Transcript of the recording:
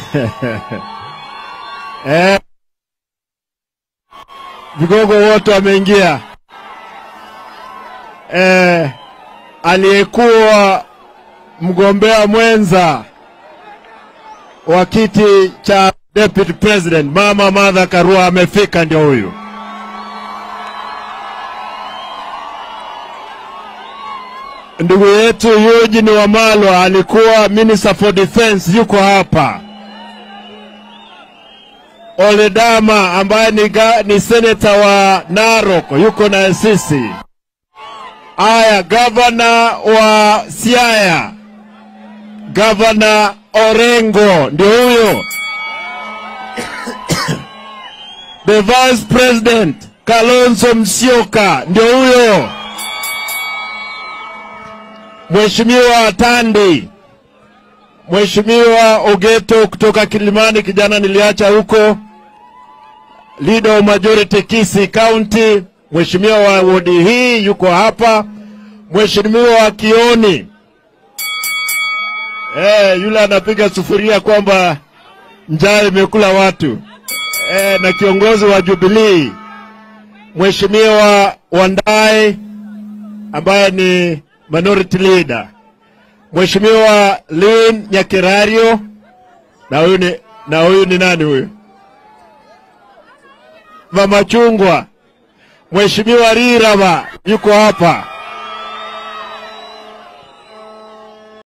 eh, vigogo wote wameingia. Eh, aliyekuwa mgombea mwenza wa kiti cha deputy president mama Martha Karua amefika, ndio huyu. Ndugu yetu Eugene Wamalwa alikuwa minister for defense, yuko hapa. Oledama ambaye ni, ga, ni seneta wa Narok yuko na sisi. Aya, gavana wa Siaya, gavana Orengo ndio huyo. The vice president Kalonzo Musyoka ndio huyo. Mheshimiwa Tandi, Mheshimiwa Ogeto kutoka Kilimani, kijana niliacha huko, leader of majority Kisii County, Mheshimiwa wa wodi hii yuko hapa, Mheshimiwa wa Kioni eh, yule anapiga sufuria kwamba njaa imekula watu eh, na kiongozi wa Jubilee Mheshimiwa Wandai ambaye ni minority leader, Mheshimiwa Lin Nyakirario na huyu ni, na huyu ni nani huyu? Mama Chungwa, Mheshimiwa Riraba yuko hapa.